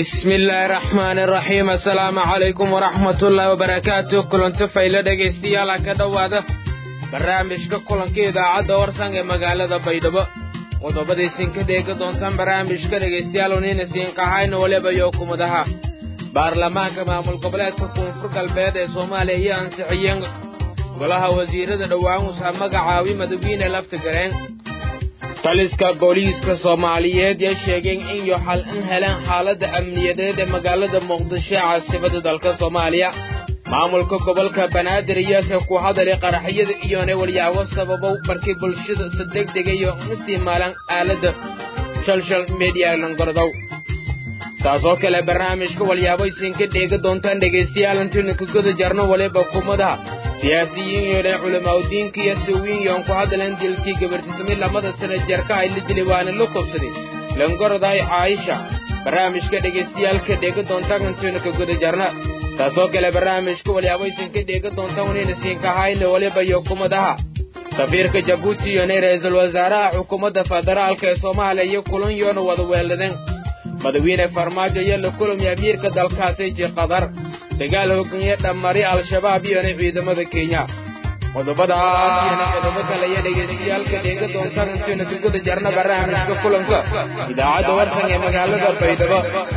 bismi illaahi raxmaani raxiim assalaamu calaykum waraxmatullaahi wabarakaatu kulanti faylo dhegaystayaal ka dhowaada barnaamijka kulanka idaacadda warsan ee magaalada baydhabo qodobadaysin ka dheegi doontaan barnaamijka dhegaystayaal unina siinqahayna waliba iyo kumadaha baarlamaanka maamul goboleedka koonfur galbeed ee soomaaliya iyo ansixiyeen golaha wasiirada dhowaan usaa magacaawi madawiine lafta gareen taliska booliiska soomaaliyeed yaa sheegeen in yo xal in heleen xaaladda amniyadeed ee magaalada muqdisho ee caasimada dalka soomaaliya maamulka gobolka banaadir iyaase ku hadalay qaraxyada iyoona walyaabo sababow markii bulshada si degdega iyo isticmaalaan aaladda shalshal mediya langordow taasoo kale barnaamijka walyaabo isinka dheegi doontaan dhegaystayaal intaynu ka guda jarno waliba kumadaha siyaasiyiin yoodhan culamaauddiinka iyo sawiin yoon ku hadleen dilkii gabartismid lamada sana jeerka ay la dili waana la kobsaday langoroday caayisha barnaamijka dhagaystayaalka dheegi doontaan intaynu ka guda jarna taasoo kale barnaamijka walyaabo isinka dheegi doontaan wanayna siinkahayna waliba iyo kumadaha safiirka jabuuti iyona ra-iisul wasaaraha xukuumadda federaalka ee soomaaliya iyo kulan yoona wada weeladeen madawiine farmaajo iyo la kulami amiirka dalkaasi ji qatar dagaal hogaanye dhammari al-shabaab iyona ciidamada kenya qodobadaas iyona qodobo kale iyo dhegaystayaalka dheega doontaan intaynu ka guda jarna barnaamijka kulanka idaacadda warsan ee magaalada baydhabo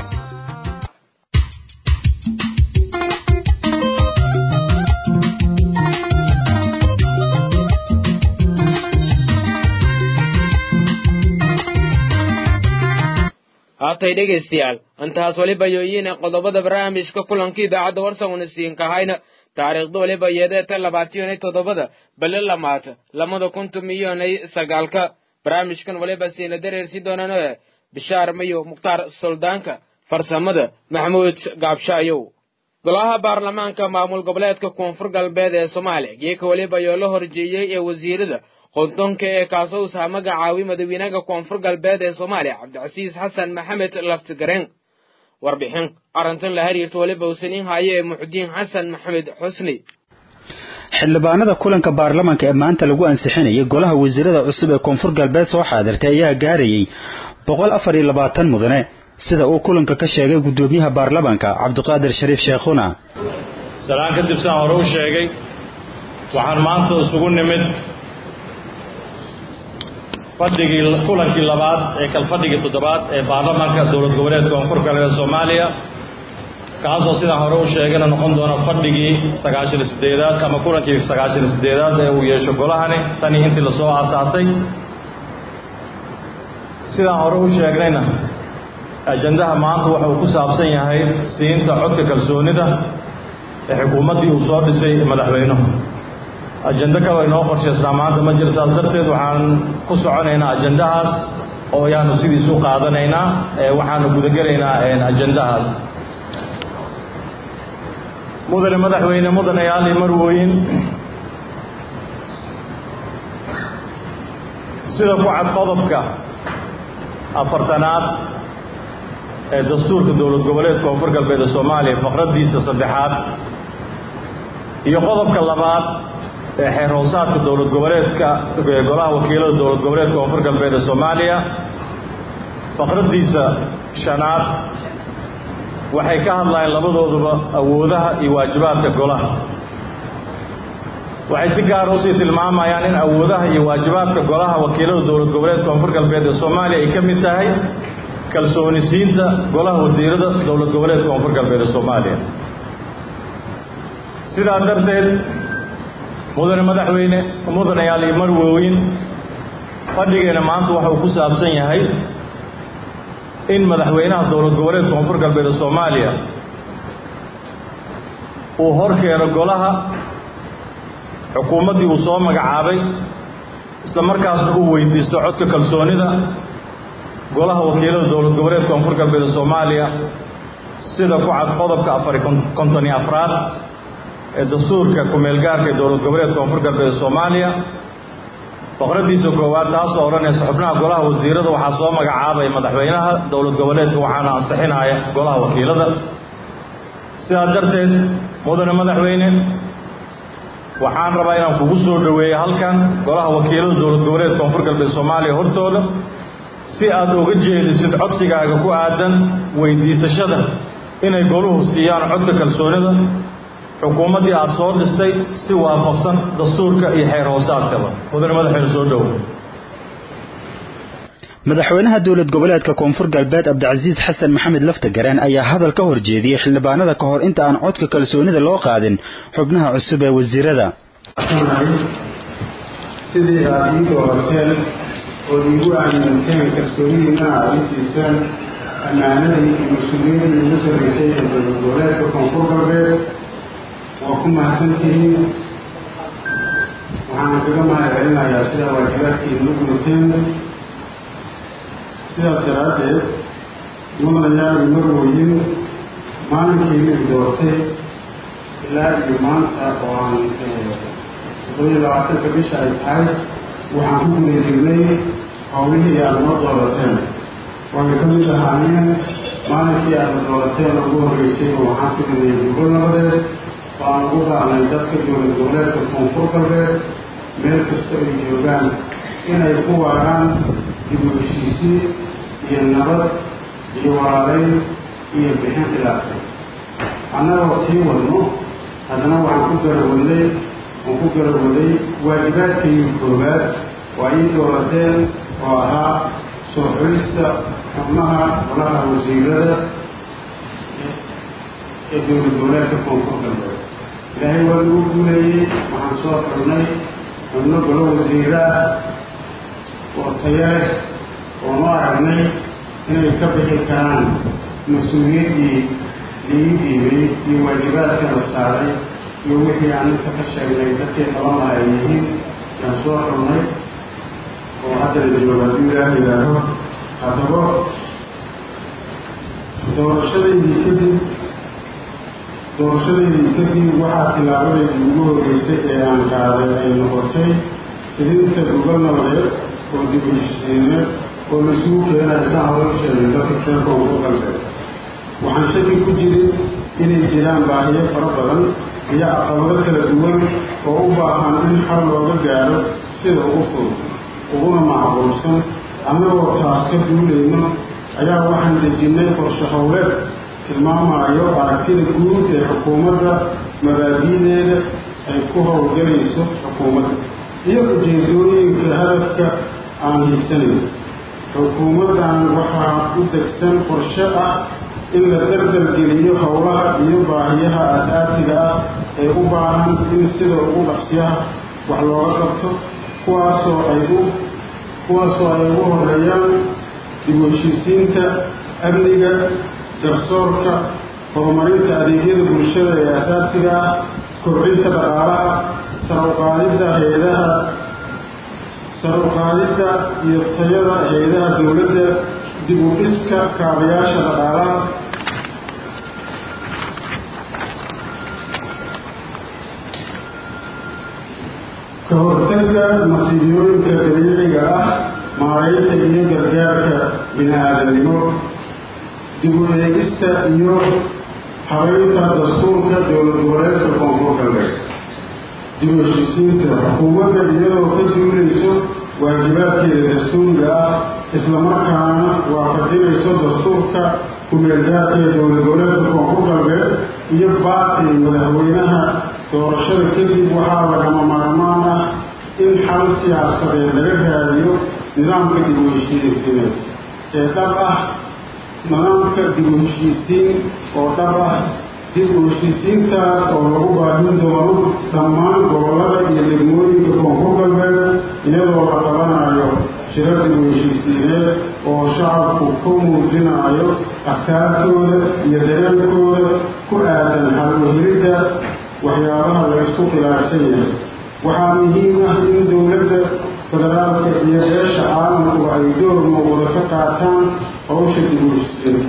haatay dhegaystayaal intaas waliba yooyiina qodobada barnaamijka kulanka idaacadda warsan una siinkahayna taariikhda waliba yeedeeta labaatiyonay toddobada bale lamaata lamada kuntum iyonay sagaalka barnaamijkan waliba siina dareersi doonano bishaar mayo mukhtaar suldaanka farsamada maxamuud gaabshaayow golaha baarlamaanka maamul goboleedka koonfur galbeed ee soomaaliya geeka waliba yoo la horjeeyey ee wasiirada qodonka ee kaasowsaha magacaawi madawiinaha koonfur galbeed ee soomaaliya cabdicasiis xasan maxamed laftigareen warbixin arrintan la xiriirta waliba usaniin haaye ee muxudiin xasan maxamed xusni xildhibaanada kulanka baarlamaanka ee maanta lagu ansixinayay golaha wasiirada cusub ee koonfur galbeed soo xaadirtay ayaa gaarayay boqol afar iyo labaatan mudane sida uu kulanka ka sheegay guddoomiyaha baarlamaanka cabdiqaadir shariif sheekhuna salaan kadib saan hore u sheegay waxaan maanta isugu nimid fadhigii kulankii labaad ee kalfadhigii toddobaad ee baarlamaanka dowlad goboleedka koonfur galbeed soomaaliya kaasoo sidaan hore u sheegayna noqon doona fadhigii sagaashan iyo sideedaad ama kulankii sagaashan iyo sideedaad ee uu yeesho golahani tanii intii lasoo aasaasay sidaan hore u sheegnayna ajandaha maanta waxa uu ku saabsan yahay siinta codka kalsoonida ee xukuumaddii uu soo dhisay madaxweynuhu ajando kaba inoo qorshaysnaa maanta ma jira saas darteed waxaan ku soconaynaa ajandahaas oo ayaanu sidiis u qaadanaynaa waxaanu gudagelaynaa ajandahaas mudane madaxweyne mudanayaal iyo marwooyin sida ku cad qodobka afartanaad ee dastuurka dowlad goboleedka koonfur galbeed ee soomaaliya faqraddiisa saddexaad iyo qodobka labaad ee xeer hoosaadka dowlad goboleedka golaha wakiilada dowlad goboleedka koonfur galbeed ee soomaaliya faqraddiisa shanaad waxay ka hadlayeen labadooduba awoodaha iyo waajibaadka golaha waxay si gaara usii tilmaamayaan in awoodaha iyo waajibaadka golaha wakiilada dowlad goboleedka koonfur galbeed ee soomaaliya ay ka mid tahay kalsoonisiinta golaha wasiirada dowlad goboleedka koonfur galbeed ee soomaaliya sidaa darteed mudane madaxweyne mudanayaal iyo marwooyin fadhigeena maanta waxa uu ku saabsan yahay in madaxweynaha dowlad goboleedka koonfur galbeed ee soomaaliya uu hor keeno golaha xukuumaddii uu soo magacaabay isla markaasna uu weydiisto codka kalsoonida golaha wakiilada dowlad goboleedka koonfur galbeed ee soomaaliya sida ku cad qodobka afari konton iyo afraad ee dastuurka ku-meelgaarka ee dowlad goboleedka koonfur galbeed ee soomaaliya faqraddiisa koowaad taasoo odhanaysa xubnaha golaha wasiirada waxaa soo magacaabaya madaxweynaha dowlad goboleedka waxaana ansixinaya golaha wakiilada sidaa darteed mudane madaxweyne waxaan rabaa inaan kugu soo dhoweeyo halkan golaha wakiilada dowlad goboleedka koonfur galbeed soomaaliya hortooda si aad uga jeedisid codsigaaga ku aadan weydiisashada inay goluhu siiyaan codka kalsoonida xukuumaddii aada soo dhistay si waafaqsan dastuurka iyo xeer hoosaadkaba mudane madaxeenu soo dhowo madaxweynaha dowlad goboleedka koonfur galbeed cabdicasiis xasan maxamed laftagareen ayaa hadal ka hor jeediyey xildhibaanada ka hor inta aan codka kalsoonida loo qaadin xubnaha cusub ee wasiirada sidii aad ii doorateen oo iigu aaminteen kalsoonidiina aad ii siiseen ammaanadii iyo mas-uuliyadii igu sarraysay ee dowlad goboleedka koonfur galbeed waa ku mahadsantihiin waxaan kaga mahad celinayaa sidaa waajibaadkiina u gudateen sidaas daraaddeed mudanayaal marwooyin maalinkiina i doortay ilaa iyo maanta oo aan toddobiyo labaatanka bisha ay tahay waxaan ku guda jirnay howlihii aada noo doorateen waana ka mid ahaayeen maalinkii aada doorateen ugu horreysay oo waxaan filinayay gobol nabadeed oo aan ugu raacnay dadka dowlad goboleedka koonfur galbeed meel kasta ay joogaan inay ku waaraan dib u heshiisiin iyo nabad iyo walaalayn iyo bixin khilaafay annagoo tii wadno haddana waxaan ku garawadnay waan ku garawaday waajibaadkayga koowaad waa ii doorateen oo ahaa soo xulista xubnaha golaha wasiirada ee dowlad goboleedka koonfur galbeed ilaahay waa lagu guuleeyey waxaan soo xulnay xubno golo wasiiro ah oo tayo leh oonu aragnay inay ka bixi karaan mas-uuliyaddii laii dhiibay iyo waajibaadka la saaray iyo wixii aan inta ka sheegnay dadkii qaban laha ay yihiin yaan soo xulnay oo hadda la joogo hadduu ilaah yidhaaho haddaba doorashadaydii kadib doorashadaydii kadib waxaa tilaabadaydii ugu horreysay ee aan qaaday ay noqotay idinka gobol nabadeed oo dib heshiisiineed oo laisugu keenaya saa hore u sheegay dadka reer koonfur galbeed waxaan shaki ku jirin inay jiraan baahiyo fara badan iyo caqabado kala duwan oo u baahan in xal looga gaaro sida ugu fudud uguna macquulsan annagoo taas ka duulayno ayaa waxaan dejinnay qorshe howleed tilmaamayo aragtida guud ee xukuumadda mabaadi'deeda ay ku howlgalayso xukuumadda iyo ujeedooyinka hadafka aan hiigsanayno xukuumaddan waxaa u degsan qorshe ah in la dardargeliyo howlaha iyo baahiyaha asaasiga ah ee u baahan in sida ugu dhaqsiyaha wax looga qabto kuwaasoo ay u kuwaasoo ay ugu horeeyaan dib u heshiisiinta amniga garsoorka horumarinta adeegyada bulshada ee asaasiga ah kobcinta dhaqaalaha saruqaadidda hay-adaha saruqaadidda iyo tayada hay-adaha dowladda dib u dhiska kaabayaasha dhaqaalaha ka hortagga masiibooyinka dabiiciga ah maaraynta iyo gargaarka bini-aadamnimo dib u eegista iyo habeynta dastuurka dowlad goboleedka koonfur galbeed dib u heshiisiinta xukuumadda iyadoo ka duulayso waajibaadkeeda dastuuriga ah islamarkaana waafajinayso dastuurka ku-meelgaarka ee dowlad goboleedka koonfur galbeed iyo baaqi madaxweynaha doorashada kadib waxaa lagama maarmaan ah in xal siyaasadeed laga raadiyo nidaamka dib u heshiisiineed ee dhab ah nidaamka dib u heshiisiin oo dhab ah dib u heshiisiintaas oo lagu baahin doono dhammaan gobollada iyo degmooyinka koonfur galbeed iyadoo la qabanayo shiro dib u heshiisiineed oo shacabku ku muujinayo afkaartooda iyo dareenkooda ku aadan halwahiridda waxyaabaha la isku khilaafsan yahay waxaa muhiim ah in dowladda federaalka iyo beesha caalamku ay door muuqda ka qaataan howsha dib u heshiisiinta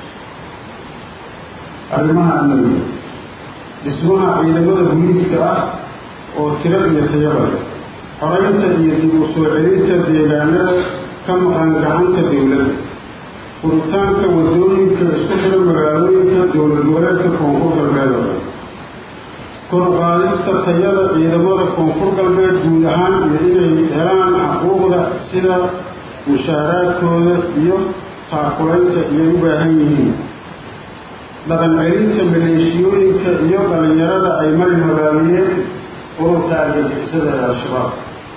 arrimaha amniga dhismaha ciidamada booliiska ah oo tiro iyo tayaba leh xoraynta iyo dib u soo celinta deegaanada ka maqan gacanta dowladda furitaanka waddooyinka isku xira magaalooyinka dowlad goboleedka koonfur galbeed oo dhan kor u qaadista tayada ciidamada koonfur galbeed guud ahaan iyo inay helaan xuquuqda sida mushaaraadkooda iyo taakulaynta iyay u baahan yihiin dhaqan celinta maleeshiyooyinka iyo dhallinyarada ay marin hogaamiyeen ururka argagixisada ee al-shabaab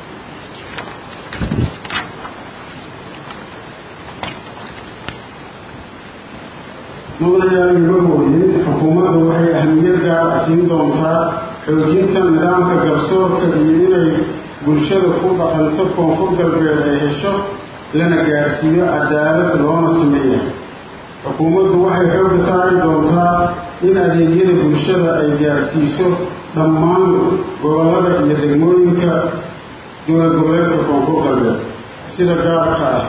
mudanayaal imarwooyin xukuumaddu waxay ahmiyad gaara siin doontaa xoojinta nidaamka garsoorka iyo inay bulshada ku dhaqanto koonfur galbeed ay hesho lana gaadhsiiyo cadaalad loona sameeya xukuumaddu waxay xooga saari doontaa in adeegyada bulshada ay gaadhsiiso dhammaan gobollada iyo degmooyinka dowlad goboleedka koonfur galbeed sida gaarka ah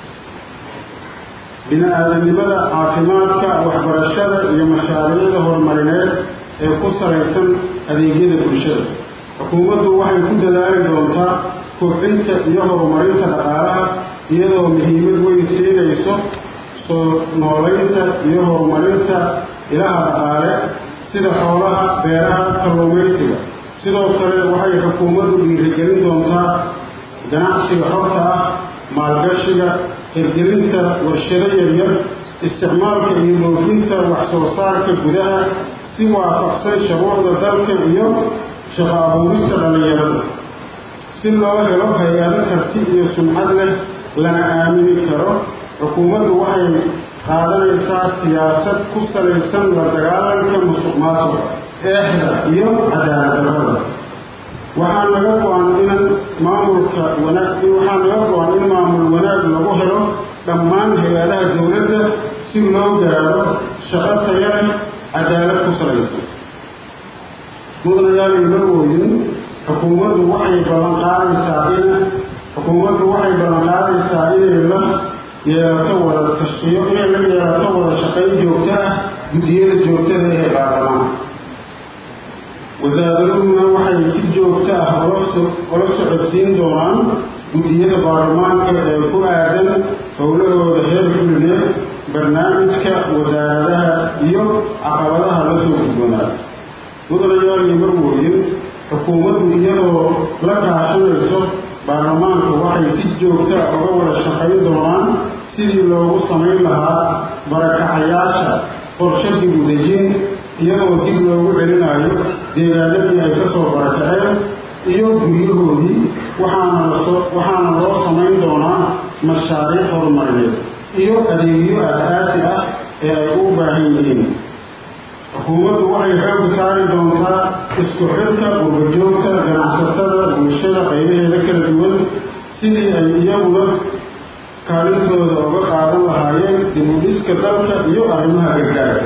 bini-aadanimada caafimaadka waxbarashada iyo mashaariicda horumarineed ee ku salaysan adeegyada bulshada xukuumaddu waxay ku dadaali doontaa kobcinta iyo horumarinta dhaqaalaha iyadoo muhiimad weyn siinayso soo noolaynta iyo horumarinta ilaha dhaqaale sida xoolaha beeraha kalluumaysiga sidoo kale waxay xukuumaddu dhiirigelin doontaa ganacsiga xorta ah maalgashiga hirgelinta warshado yaryar isticmaalka iyo dhoofinta wax-soo saarka gudaha si waafaqsan shuruucda dalka iyo shaqo abuurista dhallinyarada si loo helo hay-ado karti iyo sumcad leh lana aamini karo xukuumaddu waxay qaadanaysaa siyaasad ku salaysan la dagaalanka musuq maasuqa eexda iyo cadaaladdarrada waxaa naga go-an in maamulka wanaag waxaa naga go-an in maamul wanaag lagu helo dhammaan hay-adaha dowladda si loo gaaro shaqo taya leh cadaalad ku salaysan mudanayaal imarwooyin xukuumaddu waxay ballan qaadaysaa in xukuumaddu waxay ballan qaadaysaa inay la yeelato wada tashiyo inay la yeelato wada shaqayn joogto ah guddiyada joogtada ee baarlamaanka wasaaradahuna waxay si joogto ah ula socodsiin doonaan guddiyada baarlamaanka ee ku aadan howlahooda heer fulineed barnaamijka wasaaradaha iyo caqabadaha la soo gudboonaada mudanayaal iyo marwooyin xukuumaddu iyadoo la kaashanayso baarlamaanka waxay si joogta ah uga wada shaqayn doonaan sidii loogu samayn lahaa barakacayaasha qorshe dib u dejin iyadoo dib loogu celinayo deegaanadii ay ka soo barakaceen iyo guryahoodii waxaana lasoo waxaana loo samayn doonaa mashaariic horumarineed iyo adeegyo aasaasi ah ee ay u baahan yihiin xukuumaddu waxay xooga saari doontaa isku xirka urbajoogta ganacsatada bulshada qaybaheeda kala duwan sidii ay iyaguna kaalintooda uga qaadan lahaayeen dib u dhiska dalka iyo arrimaha gargaarka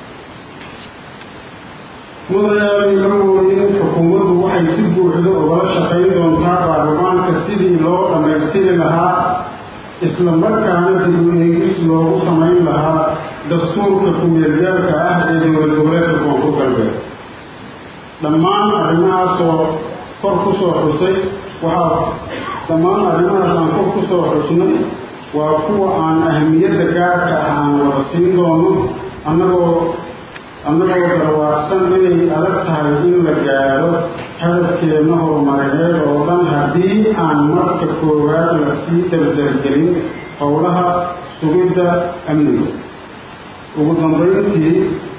mudanayaal marwooyin xukuumaddu waxay si buuxda ugala shaqayn doontaa baarlamaanka sidii loo dhammaystiri lahaa isla markaana dib u eegis loogu samayn lahaa dastuurka ku-meelgaarka ah ee dowlad goboleedka koonfur galbeed dhammaan arrimahaasoo kor ku soo xusay waxaa dhammaan arrimahaas aan kor ku soo xusnay waa kuwa aan ahmiyadda gaarka ah aan wada siin doono annagoo annagoo garwaaqsan inay adag tahay in la gaaro hadafkeenna horumarineed oo dhan haddii aan marka koowaad la sii dardargelin howlaha sugidda amniga ugu dambayntii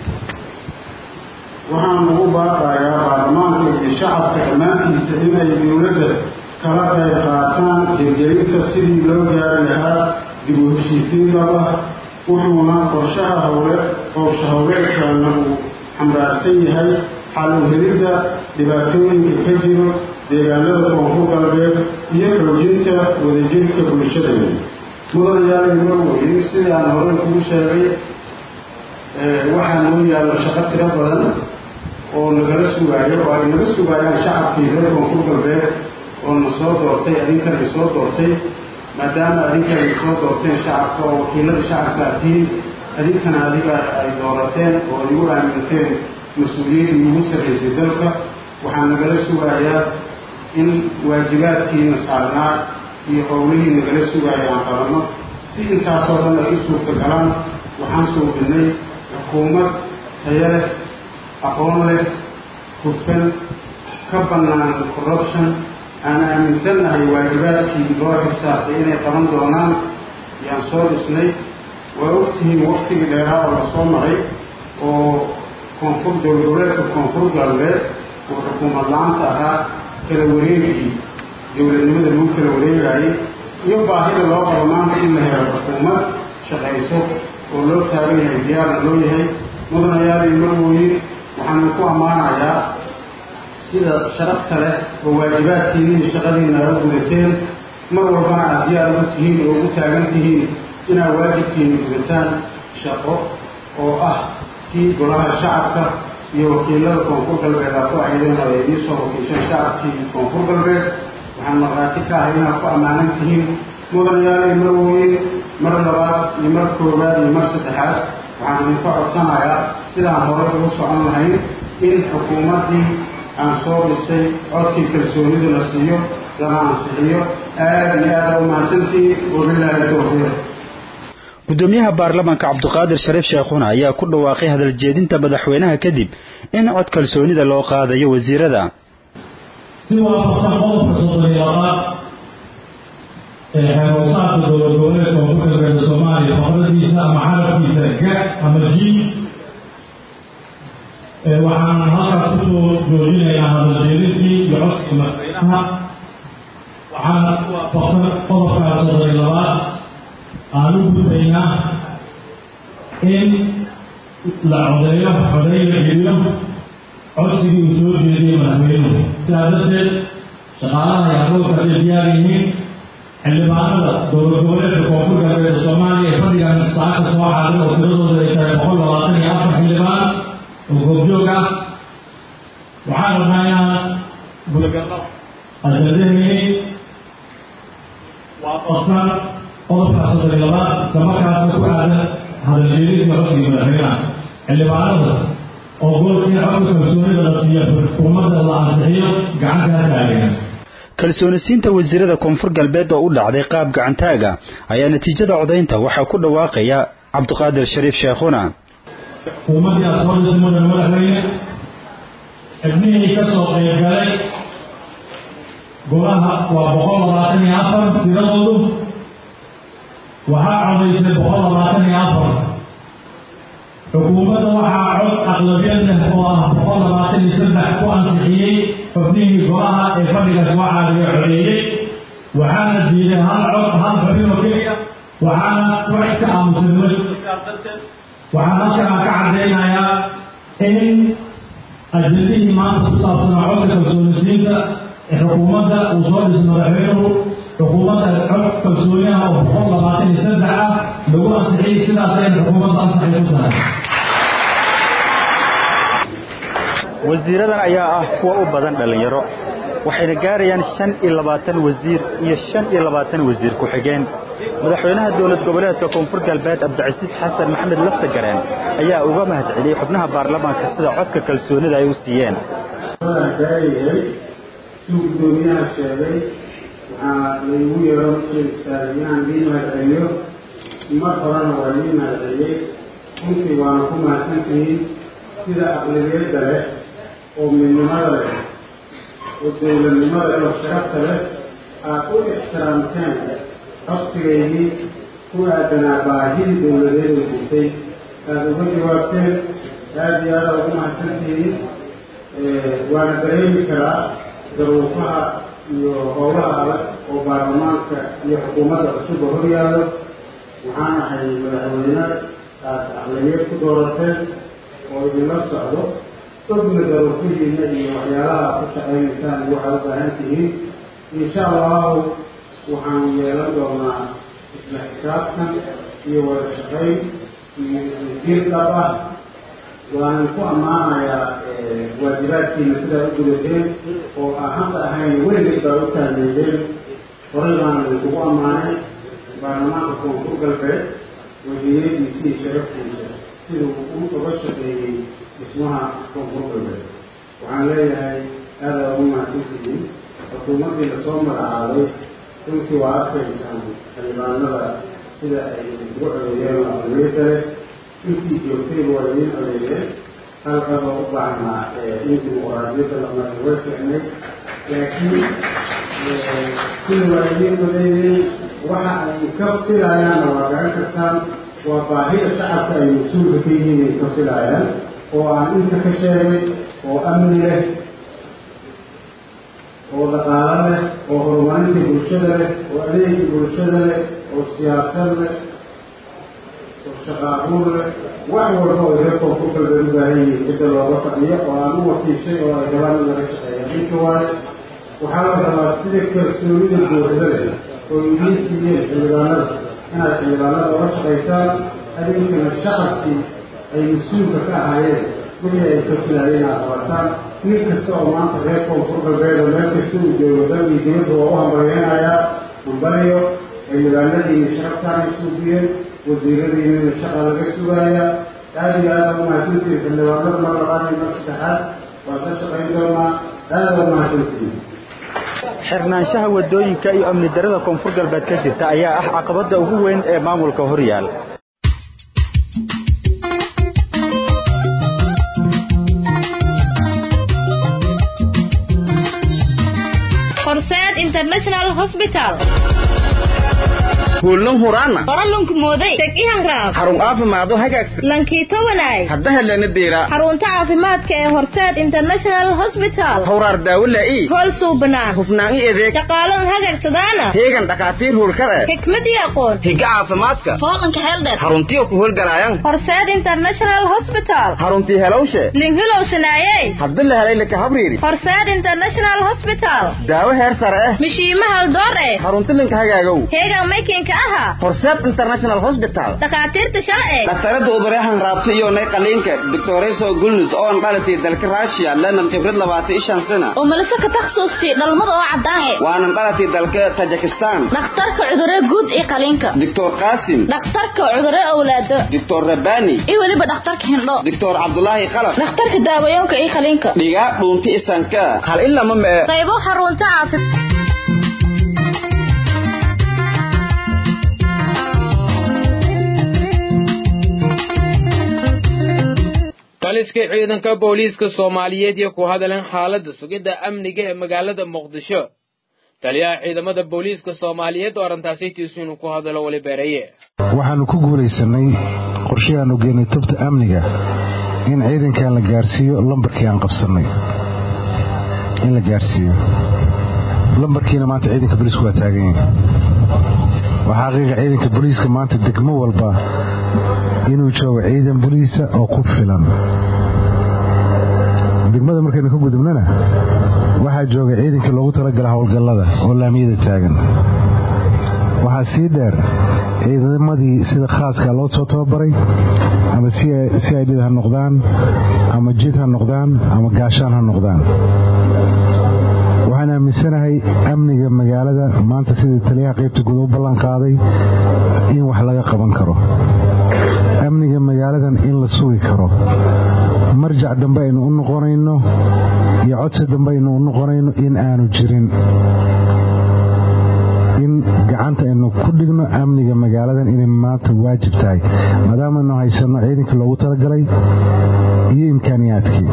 waxaan ugu baaqayaa baarlamaanka iyo shacabka dhammaantiisa inay dowladda kala qayb qaataan hirgelinta sidii loo gaari lahaa dib u heshiisiin laba wuxuuna qorshaha howle qorsha howleedkaana uu xambaarsan yahay xal u helidda dhibaatooyinka ka jiro deegaanada koonfur galbeed iyo xoojinta wadajirka bulshadeeda mudanayaal imarweyn sidaan horey kugu sheegay waxaa noo yaallo shaqo tiro badan oo nagala sugaayo oo ay naga sugaayaan shacabkii reer koonfur galbeed oo na soo doortay adinkan ay soo doortay maadaama adinkan ay soo doorteen shacabka oo wakiilada shacabka atiin adinkana adiga ay doorateen oo igu aaminteen mas-uuliyaddii ugu sarraysay dalka waxaa nagala sugayaa in waajibaadkiina saarnaa iyo howlihii nagala sugaaya aan qabanno si intaasoo dhan ay u suurta galaan waxaan suubinnay xukuumad taya leh aqoon leh hufan ka bannaan corruption aan aaminsannahay waajibaadkii loo xisaabtay inay qaban doonaan yaan soo dhisnay waa ogtihiin waktigii dheeraa oo lasoo maray oo koonfur dowlgoboleedka koonfur galbeed oo xukuumad la-aanta ahaa kala wareegii dowladnimada lagu kala wareegayay iyo baahida loo qabo maanta in la helo xukuumad shaqayso oo loo taagan yahay diyaarna loo yahay mudanayaal iyo marwooyin waxaanu ku ammaanayaa sida sharafta leh oo waajibaadkiinii shaqadiina aad gudateen mar walbana aad diyaar ugu tihiin oo ugu taagan tihiin inaad waajibkiina gudataan shaqo oo ah kii golaha shacabka iyo wakiilada koonfur galbeed aad ku ahaydeen oo ay idiin soo wakiisheen shacabkii koonfur galbeed waxaan maqraati ka ahay inaad ku ammaanan tihiin mudanayaal iyo marwooyin mar labaad iyo mar koowaad iyo mar saddexaad waxaan idinka codsanayaa sidaan horay ugu socon lahayn in xukuumaddii aan soo dhisay codkii kalsoonida la siiyo lana ansixiyo aada iyo aada u mahadsantihiin wabilaahi towfiiq gudoomiyaha baarlamaanka cabdiqaadir shariif sheekhuna ayaa ku dhawaaqay hadaljeedinta madaxweynaha kadib in cod kalsoonida loo qaadayo wasiirada si waafaqsan qodobka soddon iyo labaad ee xeeroosaadka dowlad goboleedka koonfur galbeedka soomaaliya faqradiisa ama xarafkiisa ga ama ji waxaan halkaas kusoo joojinaynaa hadaljeedintii iyo codkii madaxweynaha waxaana si waafaqsan qodobkaa soddon iyo labaad aan u gudbaynaa in la codeeyo codeey la geliyo codsigii uu soo jeediyey madaxweynuhu sidaa darteed shaqaalaha iyo aqoonka hadday diyaar yihiin xildhibaanada dowlad goboleedka koonfur galbeedka soomaaliya ee fadhigan saacadka soo xaadir oo tiradooda ay tahay boqol labaatan iyo afar xildhibaan oo goobjoog ah waxaan rabnaa inaan gudagalno ajadahayni waafaqsan qodobka soddon iyo labaad islamarkaasna ku aadan hadaljeedinta codsiga madaxweynaha xildhibaanada oo goolka in codka kalsoonida la siiyo xukuumadda la ansixiyo gacantaa taagan kalsoonisiinta wasiirada koonfur galbeed oo u dhacday qaab gacantaaga ayaa natiijada codaynta waxaa ku dhawaaqaya cabdiqaadir shariif sheekhuna xukuumaddii aad soo dhisay mudan madaxweyne xibnihii ka soo qaybgalay golaha waa boqol labaatan iyo afar tiradoodu waxaa codaysay boqol labaatan iyo afar xukuumadda waxaa cod aqlabiyad leh oo ah boqol labaatan iyo saddex ku ansixiyey xubnihii golaha ee fadhiga soo caadiga codeeyey waxaana diiday hal cod hal xubin oo keliya waxaana wax ka aamusan ma sidaas darteed waxaan halkan ka caddaynayaa in ajendihii maanta ku saabsanaa codka kalsoonisiinta ee xukuumadda uu soo dhisay madaxweynuhu xukuumadda cod kalsooniyaha oo boqol labaatan iyo saddex ah lagu ansixiyey sidaas ayna xukuumadda ansaxay ku tahay wasiiradan ayaa ah kuwa u badan dhallinyaro waxayna gaarayaan shan iyo labaatan wasiir iyo shan iyo labaatan wasiir ku-xigeen madaxweynaha dowlad goboleedka koonfur galbeed cabdicasiis xasan maxamed laftagareen ayaa uga mahad celiyey xubnaha baarlamaanka sida codka kalsoonida ay u siiyeen gaayahay suu gudoomiyaha sheegay waxaa laygu yeero markii istaagay inaan idiin mahad celiyo mar horena waa idiin mahad celiyey runtii waana ku mahadsantihiin sida aqlabiyadda leh oo midnimada leh oo dowladnimada oo sharafta leh aad u ixtiraamteen codsigaydii ku aadanaa baahidii dowladeed oo jirtay aada uga jawaabteen aada iyo aada ugu mahadsantihiin waana dareemi karaa daruufaha iyo howlaha adag oo baarlamaanka iyo xukuumadda cusubba hor yaallo waxaan ahay madaxweyne aad aqlabiyad ku doorateen oo idinla socdo ogna daruufihiina iyo waxyaalaha aad ku shaqaynaysaan iyo waxaad u baahan tihiin insha allahu waxaan yeelan doonaa isla xisaabtan iyo wada shaqayn iyo isjir dhab ah waanan ku ammaanayaa waajibaadkiina sidaa u gudateen oo aan hadda ahayn weligeed baa u taageedeen horay baana idinkugu ammaanay baarlamaanka koonfur galbeed wasiiradiisii sharaftiisa siduu u uga shaqeeyey dhismaha koonfur galbeed waxaan leeyahay aada ugu mahadsantihiin xukuumaddii lasoo magacaabay runtii waa arkaysaan xildhibaanada sida ay ugu codeeyeen oo aqlabiyadda leh intii joogtayba waa idiin codeeyeen halkaba u baahnaa in dimuqraadiyadda la maray way ficnay laakiin kulli waa idiin badeeyey waxa ay ka filayaanna waa garan kartaan waa baahida shacabka ay mas-uulka ka yihiin ay ka filayaan oo aan inta ka sheegay oo amni leh oo dhaqaalo leh oo horumarinta bulshada leh oo adeega bulshada leh oo siyaasad leh oo shaqaabuur leh wax walba oo reer koonfur galbeed u baahan yihiin cidda looga fadhiyo oo aan u wakiishay oo ay rabaan in laga shaqeeya ninka waaye waxaa la rabaa sida kalsoonida buuxda leh oo idiin siiyeen xildhibaanada inaad xildhibaanada oga shaqaysaan adinkana shacabkii ay mas-uulka ka ahaayeen wixii ay ka filaayeen aad qabataan nin kasta oo maanta reer koonfur galbeed oo meel kasta uu joogo dalkii dibadda waa u hambalyeynayaa hambalyo xildhibaanadiina sharaftaanay suugiyeen wasiiradiinana shaqa laga sugaaya aada iyo aada umahadsantihin xildhibaanada mar labaad iyo mar saddexaad waan ka shaqayn doonaa aada umahadsantihin xirnaanshaha wadooyinka iyo amni darada koonfur galbeed ka jirta ayaa ah caqabada ugu weyn ee maamulka horyaal horseed international hospital kuullan huraana qoralunku mooday teg ihanraab xarun caafimaado hagaagsan lankiito walaay hadda helana deera xarunta caafimaadka ee horseed international hospital hawraar daawo laa'i hool suubanaa hufnaan i adeeg shaqaalan hagagsadaana heegan dhakhaatiir hurkare xikmad iyo aqoon higa caafimaadka fooqanka xeeldheer xaruntiyo ku howlgalaayan horseed international hospital xaruntii helowshe linhilow sanaayey haddi la helay laka habriiri horseed international hospital daawo heer sare eh mishiima haldoor eh xarunti linka hagaagow heegan maykinka aha horseed international hospital dhakhaatiirta shalce dhaktarada ubareexan raabta iyo nay qaliinka doctoreso gulnus oo an dhalatay dalka russia lenan khibrad labaatan iyo shan sana oo malise ka takhasusti dhalmada oo caddaan eh waanan dhalatay dalka tajikistan dhakhtarka cudurre guud iyo qaliinka doctor qaasim dhakhtarka cudurre awlaado doctor rabani iyo weliba dhakhtarka hindho doctor cabdulaahi khalaf dhakhtarka daawayoonka iyo qaliinka dhigaa dhuunti isanka hal ilama mee qaybo xarunta caafi taliska ciidanka booliiska soomaaliyeed iyo ku hadaleen xaaladda sugidda amniga ee magaalada muqdisho taliyaha ciidamada booliiska soomaaliyeed oo arrintaasi tiisu inuu ku hadalo weli beeraye waxaannu ku guulaysanay qorshihii aanu geenay tubta amniga in ciidankan la gaarsiiyo lambarkii aan qabsannay in la gaarsiiyo lambarkiina maanta ciidanka booliisku waa taagan yahay waxaa xaqiiqa ciidanka booliiska maanta degmo walba inuu joogo ciidan boliisa oo ku filan degmada markaynu ka gudubnana waxaa jooga ciidankii loogu talagala howlgallada oo laamiyada taagan waxaa sii dheer ciidamadii sida khaaska loo soo tababaray ama si ay dhid ha noqdaan ama jid ha noqdaan ama gaashaan ha noqdaan waxaan aaminsanahay amniga magaalada maanta sidii taliyaha qaybta guud u ballan qaaday in wax laga qaban karo amniga magaaladan in la sugi karo marjac dambe aynu u noqonayno iyo codsi dambe aynu u noqonayno in aanu jirin in gacanta aynu ku dhigno amniga magaaladan inay maanta waajib tahay maadaamaaynu haysanno ciidankii loogu talagalay iyo imkaaniyaadkii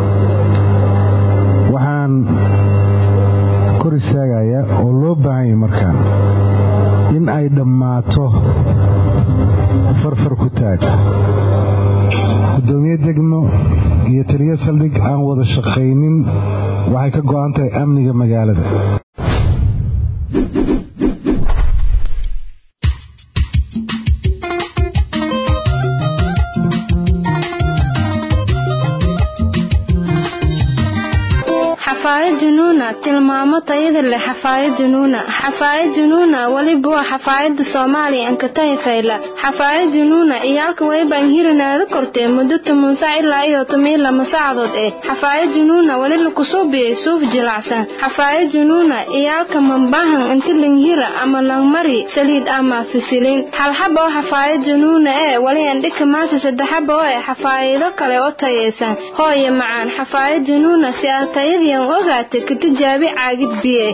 waxaan kor istaagayaa oo loo baahanya markaan in ay dhammaato farfar ku taag gudoomiye degmo iyo taliyo saldhig aan wada shaqaynin waxay ka go'an tahay amniga magaalada xafaayad junuuna tilmaamo tayada leh xafaayad junuuna xafaayad junuuna weliba waa xafaayada soomaaliya ankatahi fayla xafaayad junuuna iyaalka waybaan hirinaada kortee muddo toban sac ilaa iyo toban lama saacadood eh xafaayad junuuna weli lakusuubiyey suuf jilacsan xafaayad junuuna iyaalka mambahan inti langhira ama langmari saliid ama fisilin halxaba oo xafaayad junuuna ee weli andhika maasa saddexaba oo eh xafaayido kale oo tayaysan hooye macaan xafaayad junuuna si aad tayadiian ogaata ka tijaabi caagid biye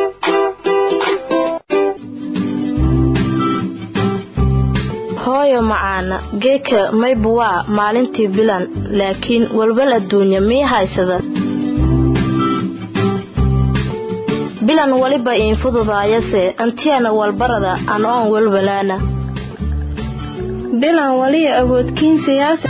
hooyo macaana geeka maybu waa maalintii bilan laakiin walwal adduunya mii haysada bilan weliba iin fududaayase antiyana walbarada an oon walwalaana bilan waliya awoodkiin siyaasa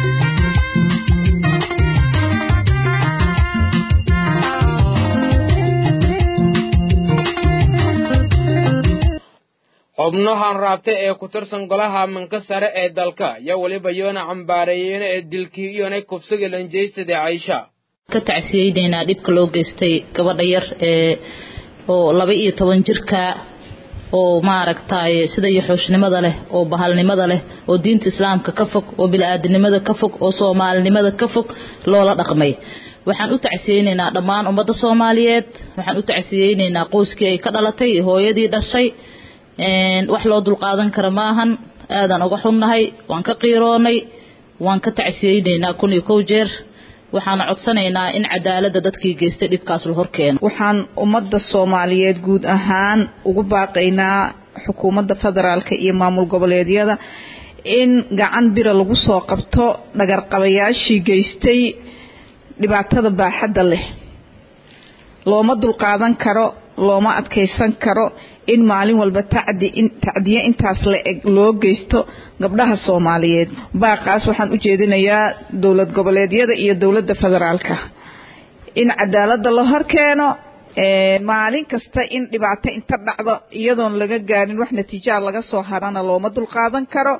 xubnahan raabta ee ku tirsan golaha manka sare ee dalka iyo weliba yoona cambaareeyeen ee dilkii iyona kubsiga lanjeysada caysha ka tacsiyeynaynaa dhibka loo geystay gabadha yar ee oo laba iyo toban jirka oo maaragtay sida yaxooshnimada leh oo bahalnimada leh oo diinta islaamka ka fog oo bili-aadinimada ka fog oo soomaalinimada ka fog loola dhaqmay waxaan u tacsiyeynaynaa dhammaan ummadda soomaaliyeed waxaan u tacsiyeynaynaa qoyskii ay ka dhalatay hooyadii dhashay wax loo dulqaadan kara maahan aadaan uga xunnahay waan ka qiiroonay waan ka tacsiyeynaynaa kun iyo kow jeer waxaana codsanaynaa in cadaaladda dadkii geystay dhibkaas la horkeeno waxaan ummadda soomaaliyeed guud ahaan ugu baaqaynaa xukuumadda federaalka iyo maamul goboleedyada in gacan bira lagu soo qabto dhagarqabayaashii geystay dhibaatada baaxadda leh looma dulqaadan karo looma adkaysan karo in maalin walba tacdiye intaas la eg loo geysto gabdhaha soomaaliyeed baaqaas waxaan u jeedinayaa dowlad goboleedyada iyo dowladda federaalka in cadaaladda la horkeeno maalin kasta in dhibaato inta dhacdo iyadoon laga gaarin wax natiijaa laga soo harana looma dulqaadan karo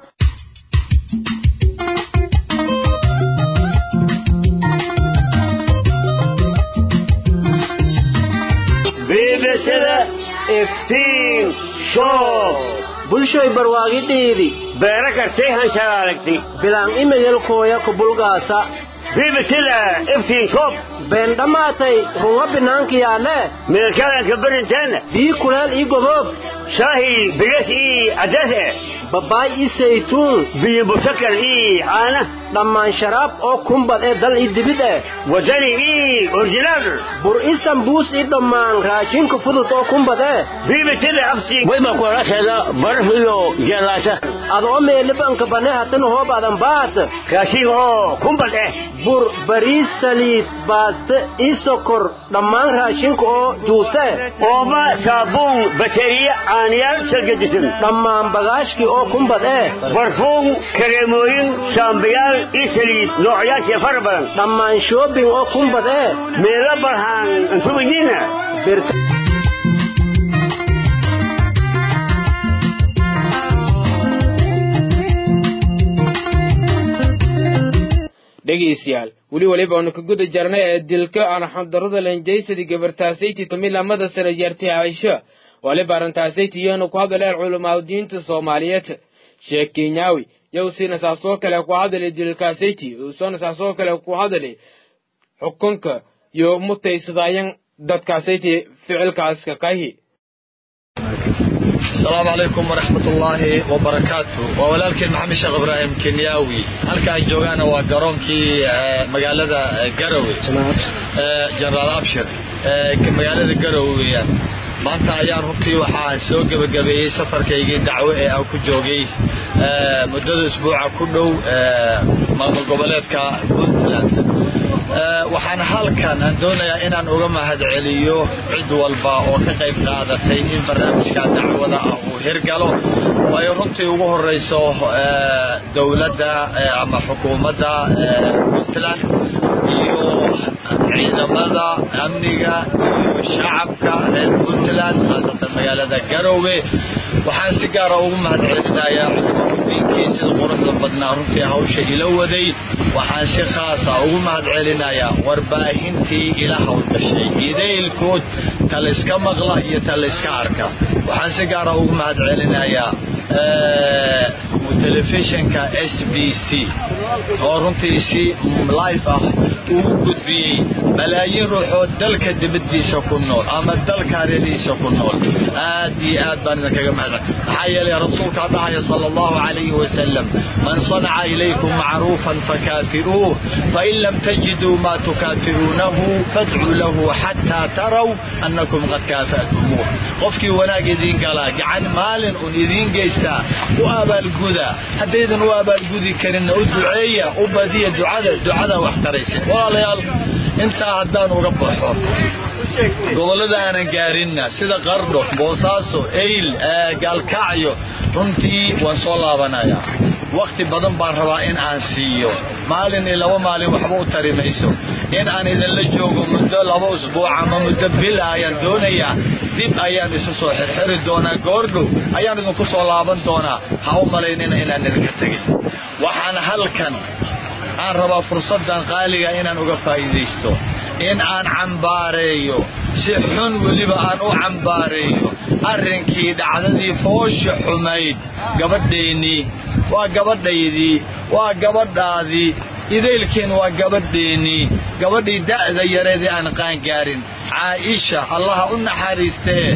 iftiin show bulshoy barwaaqidhiidi beera kartay hanshalaaragti bilaan imeyelkooya kubulgaasa bibitida iftiin show been dhammaatay runga binaankiyaale meelkadanka berinteena bii kuleel ii goboob shaahi bigas ii adase babaay ii saytuun biyo busakar ii caana dhammaan sharaab oo kumbad ee dal ii dibid eh wadani ii orjinaal bur ii sambuus ii dhammaan raashinka fudud oo kumbad eh bibitida aftiin wayba kuolasheeda baraf iyo jeelaasha adoo meelibanka bane hatan hoobadan baat raashin oo kumbad eh bur bariis saliid baaste ii sokor dhammaan raashinka oo juuse ooba saabuun bateriya caaniyaal salgadisan dhammaan bagaashkii oo kumbad eh barfuun kareemooyin shaambayaal ii saliid noocyaasha fara badan dhammaan shoobing oo kumbad eh meelo barhaan intumidiina dhegaystayaal weli weliba aanu ka guda jarnay ee dilka arxamdarrada lanjaysadii gabartaasayti tamilamada sare jeertay caisho waliba arrintaasayt iyoonu ku hadleen culamaa diinta soomaaliyeed sheekh kenyaawi yowsiina saasoo kale ku hadlay dilkaasayti uusona saasoo kale ku hadlay xukunka iyo mutaysadayan dadkaasayti ficilkaaska kahi السلام عليكم ورحمة الله وبركاته وولالكن محمد شيخ إبراهيم كنياوي هلكا جوغانا وقرونكي مقالة قروي جنرال أبشر مقالة قروي maanta ayaan runtii waxaa soo gebagabeeyey safarkaygii dacwo ee aan ku joogay muddada isbuuca ku dhow maamul goboleedka puntland waxaan halkan aan doonayaa inaan uga mahadceliyo cid walba oo ka qayb qaadatay in barnaamijka dacwada ah uu hirgalo oo ay runtii ugu horeyso dowladda ama xukuumadda puntland iyo ciidamada amniga iyo shacabka reer puntland khaasatan magaalada garowe waxaan si gaara ugu mahadcelinayaa culimaudiinkii sida quruxda badnaa runtii hawsha ila waday waxaan si khaasa ugu mahadcelinayaa warbaahintii ila hawlgashay idaylkood talayska maqla iyo talayska arka waxaan si gaara ugu mahadcelinayaa telefishinka s b c oo runtii si life ah ugu gudbiyey malaayiin ruuxoo dalka dibadiisa ku nool ama dalka hareerihiisa ku nool aad iyo aad baan idinkaga mahadcel maxaa yeelay rasuulkaa dhahaya sala allahu calayhi wasalam man sanaca ilaykum macruufan fakaafiruuh fain lam tajiduu maa tukaafiruunahu fadcuu lahu xataa taraw annakum qad kaafa'tumuuh qofkii wanaag idiin galaa gacan maalin un idiin geystaa u abaalguda haddaydan u abaalgudi karinna u duceeya u badiya ducada ducada wax taraysa walaalayaal intaa haddaan uga baxo gobollada aanan gaarinna sida qardho boosaaso eyl gaalkacyo runtii waan soo laabanayaa wakhti badan baan rabaa in aan siiyo maalin iyo laba maalin waxba u tari mayso in aan idinla joogo muddo laba usbuuc ama muddo bil ayaan doonayaa dib ayaan isu soo xirxiri doonaa goordhow ayaan idinku soo laaban doonaa ha u malaynina inaan idinka tegay waxaan halkan aan rabaa fursaddan qaaliga inaan uga faa'iidaysto in aan cambaareeyo si xun weliba aan u cambaareeyo arrinkii dhacdadii foosha xumayd gabadheennii waa gabadhaydii waa gabadhaadii idaylkiin waa gabadheennii gabadhii da'da yareedii aan qaangaarin caa'isha allaha u naxariistee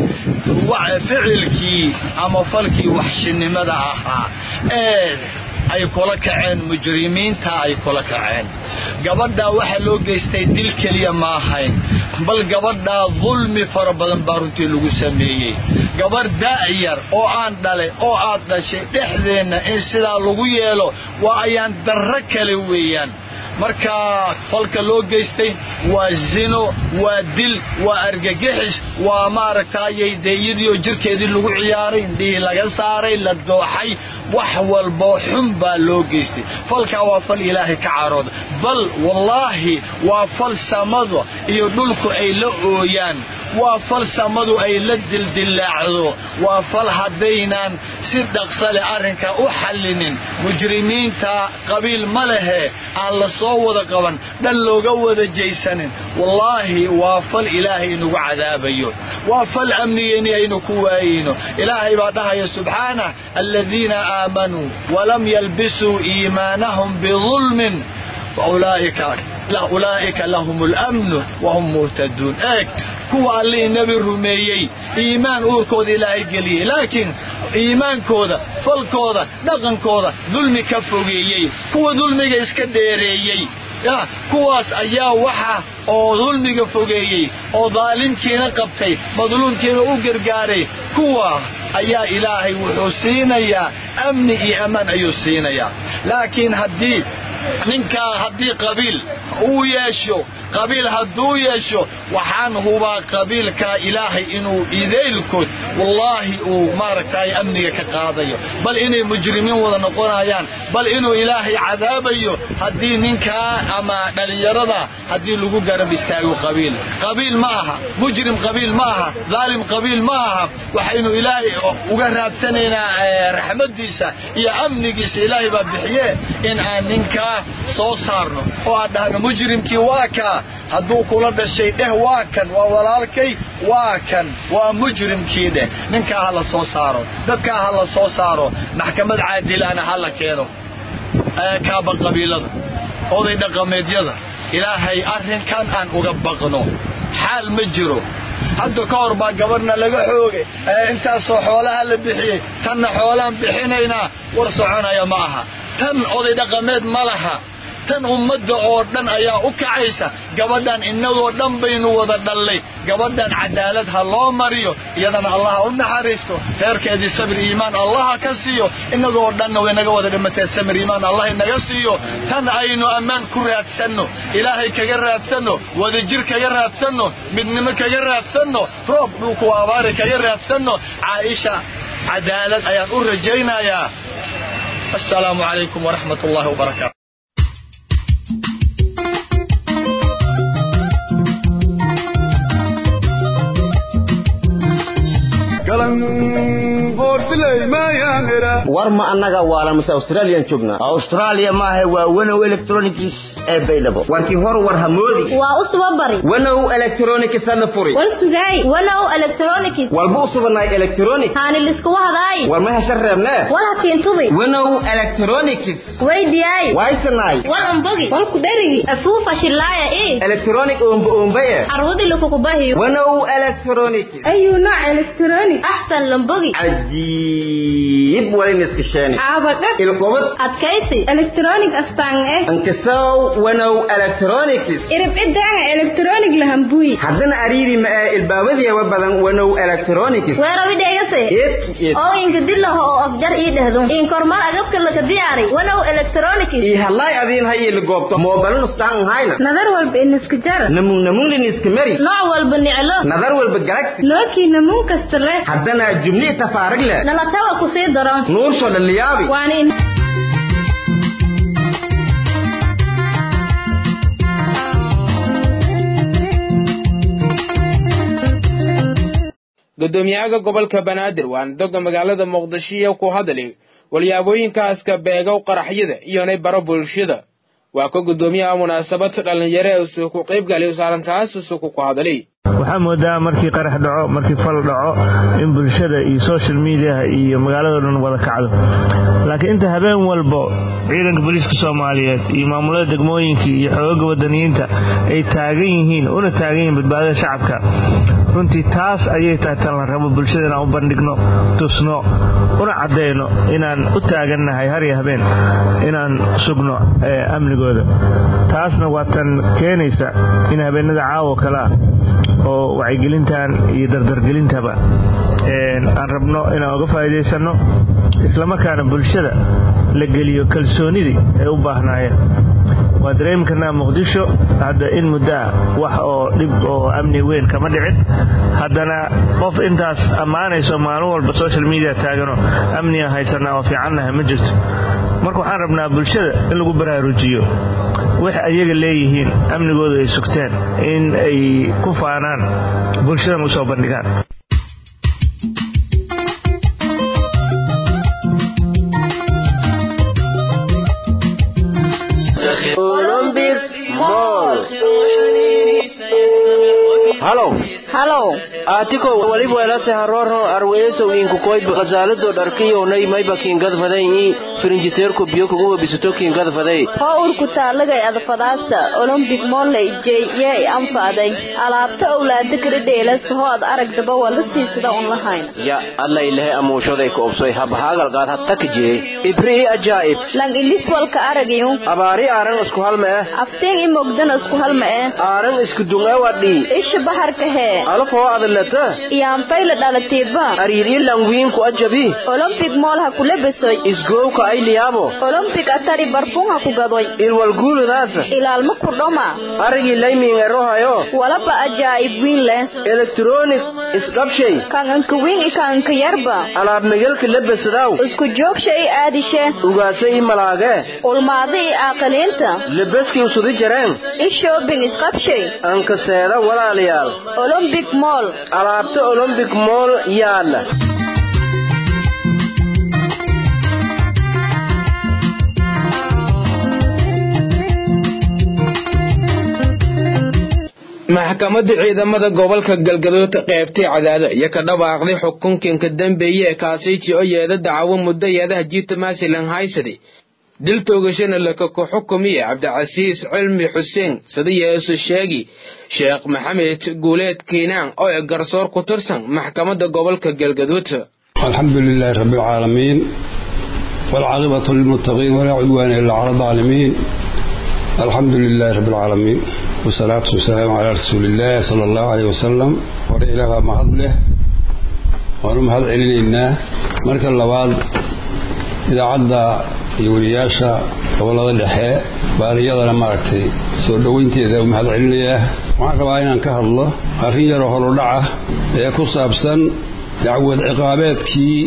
ficilkii ama falkii waxshinimada ahaa ee ay kula kaceen mujrimiinta ay kula kaceen gabadhaa waxaa loo geystay dil keliya ma ahayn bal gabadhaa dulmi fara badan baa runtii lagu sameeyey gabadh da'yar oo aan dhalay oo aad dhashay dhexdeenna in sidaa lagu yeelo waa ayaan darro kale weeyaan marka falka loo geystay waa zino waa dil waa argagixis waa maaragtaayay deeyadii oo jirkeedii lagu ciyaaray indhihii laga saaray la dooxay wax walboo xun baa loo geystay falkaa waa fal ilaahay ka carooda bal wallaahi waa fal samada iyo dhulku ay la ooyaan waa fal samadu ay la dildillaacdo waa fal haddaynaan si dhaqsa leh arrinka u xallinin mujrimiinta qabiil ma lehe aan la soo wada qaban dhan looga wada jaysanin wallaahi waa fal ilaahay inugu cadaabayo waa fal amnigeenni aynu ku waayeyno ilaahay baa dhahaya subxaanah aladiina aamanuu walam yalbisuu iimaanahum bidulmin ulaa'ika lahum اlamnu wahum muhtaduun eeg kuwa allihii nebi rumeeyey iimaan uurkooda ilaahay geliyey laakiin iimaankooda falkooda dhaqankooda dulmi ka fogeeyey kuwa dulmiga iska dheereeyey kuwaas ayaa waxa oo dulmiga fogeeyey oo daalimkiina qabtay madluumkiina u gargaaray kuwa ayaa ilaahay wuxuu siinayaa amni iyo ammaan ayuu siinayaa laakiin haddii ninkaa haddii qabiil uu yeesho qabiil hadduu yeesho waxaan hubaa qabiilkaa ilaahay inuu idaylkood wallaahi uu maaragtay amniga ka qaadayo bal inay mujrimiin wada noqonayaan bal inuu ilaahay cadaabayo haddii ninkaa ama dhallinyarada haddii lagu garab istaago qabiil qabiil ma aha mujrim qabiil ma aha daalim qabiil ma aha waxaynu ilaahay uga raadsanaynaa raxmadiisa iyo amnigiisa ilaahay baa bixiye in aan ninkaa soo saarno oo aan dhahno mujrimkii waa kaa hadduu kula dhashay dheh waa kan waa walaalkay waa kan waa mujrimkii dheh ninkaa ha la soo saaro dadkaa ha la soo saaro maxkamad caadilaana ha la keeno kaaba qabiilada oday dhaqameedyada ilaahay arrinkan aan uga baqno xaal ma jiro hadda ka hor baa gabarhna laga xoogay intaasoo xoolaha la bixiyey tanna xoolaan bixinaynaa war soconaya ma aha tan oday dhaqameed ma laha tan ummadda oo dhan ayaa u kacaysa gabadhan innagoo dhan baynu wada dhallay gabadhan cadaalad ha loo mariyo iyadana allaha u naxariisto reerkeedii sabir iimaan allaha ka siiyo innagoo dhanna way naga wada dhimatee samir iimaan allah inaga siiyo tan aynu ammaan ku raadsanno ilaahay kaga raadsanno wadajir kaga raadsanno midnimo kaga raadsanno roob dhulku abaari kaga raadsanno caaisha cadaalad ayaan u rajaynayaa assalaamu calaykum waraxmat ullahi wabarakaatu war ma annaga waala mase australiyan joognaa australia maaha waa wanow electronics ee baydhabo warkii hor war hamoodi waa u suba bari wanow electronics ana furi wal sugaay wanow electronics walba u subanay electronic haani liskuwa hadaay war ma heshan reebnee wal hakiin tubi wanow electronics weydiyaay waysanay wal umbogi wal ku dherigi afuufa shillaaya ii electronic oomba oombaye carwadi lakukubahiyo wanow electronics ayu nooc electronic axsan lambogi cajiib wali niskasheeni xaabadhag ilqubad adkaysi electronic astaan eh ankasow wanow electronics iribcidaanga electronic lahambuy haddana ariiri ma ee ilbaabadiyawa badan wanow electronics weerabidheegase oo inka dilaho oo afjar ii dhehdo inkormar agabka laka diyaari wanow electronic ii hadlaay adiin ha iili goobto moobalun ustaan hayna nadar walba iniska jar namun namun liniska mari nooc walba niclo nadar walba galaxy nookii namuun kasta leh haddana jumli tafaarig leh nalatawa kusii daron nuursho dhaliyaabi waana in gudoomiyaha gobolka banaadir waana doga magaalada muqdisho ku hadli walyaabooyinkaaska beegow qaraxyada iyonay baro bulshada waa ka gudoomiyaha munaasabad dhallinyaro ee usuu ku qaybgalay saarantaas usuku ku hadlay waxaa moodaa markii qarax dhaco markii fal dhaco in bulshada iyo social mediaha iyo magaalado dhan wada kacdo laakiin inta habeen walbo ciidanka booliiska soomaaliyeed iyo maamulada degmooyinkii iyo xoogaga wadaniyiinta ay taagan yihiin una taagan yihiin badbaadada shacabka runtii taas ayay tahay tan la rabo bulshada inaan u bandhigno tusno una caddayno inaan u taagannahay har iyo habeen inaan sugno amnigooda taasna waa tan keenaysa in habeenada caawo kale ah oo wacyigelintan iyo dardargelintaba aan rabno inaan uga faa'iidaysanno islamarkaana bulshada la geliyo kalsoonidii ay u baahnaayeen waa dareemi karnaa muqdisho hadda in muddoa wax oo dhib oo amni weyn kama dhicin haddana qof intaas ammaanayso maalin walba social media taagano amniga haysanaa oo fiicannaha ma jirto marka waxaan rabnaa bulshada in lagu baraarujiyo wax ayaga leeyihiin amnigooda ay sugteen in ay ku faanaan bulshadan u soo bandhigaan halow halow aatiko waliba welase haroro arweesow inkukoyb khasaalado dharkiyownay mayba kiingadfaday i firinjiteerku biyo kugu webisato kiingadfaday hoo urku taalagay adfadaasta olombik molley jey yee anfaaday alaabta owlaada kala dheelas hoo ad aragdaba waa la siisada un lahayn ya allailehe amuushoday ku obsoy habahaagalqaad hattaka jee ibrii ajaa'ib lang ilis walka aragayu abaari aaran isku halma eh afteen i mogdana isku halma eh aaran isku dungawadhii isha baharka hee alafoo adalata iyaanfayla dhalatiiba ariirii langwiinku ajabi olombik mool ha kula besoy isgowka ayliyaabo olombik atari barfun ha ku gadoy ilwalguuludaasa ilaalma ku dhoma arigii laymiin erohayo walaba ajaa'ib wiin leh elektronik isdhabshay kan anka wiin i kan anka yarba alaab megelka lebesadaw isku joogsha i aadishe ugaasa i malaage ulmaada i aaqiliinta lebeski usudi jareen i shoobing isqabshay anka seeda walaalayaal olombik mool alaabta olombik mool yaalla maxkamadda ciidamada gobolka galgaduud qaybtay cadaado iyo ka dhawaaqday xukunkinka dambeeye ee kaasiiji oo yeeda dacwo muddo yeedaha jiita maasilan haysadi dil toogashana laka ku xukumiye cabdicasiis cilmi xuseen sida yeesu sheegi sheekh maxamed guuleed kiinaan oo e garsoor ku tirsan maxkamadda gobolka galgaduud alxamdu lilaahi rabbi alcaalamiin waalcaaqibatu lilmuttaqiin walaa cudwaana ila cala alaalimiin alxamdu lilaahi rabbi alcaalamiin wasalaatu wasalaamu calaa rasuuliillaahi sala allahu caleyh wasalam hore ilaah baa mahad leh waanu mahad celinaynaa marka labaad idaacadda iyo weliyaasha gobollada dhexe baan iyadana maaragtay soo dhoweynteeda u mahad celinayaa waxaan rabaa inaan ka hadlo arrin yaroo horudhaca ee ku saabsan dacwad ciqaabeedkii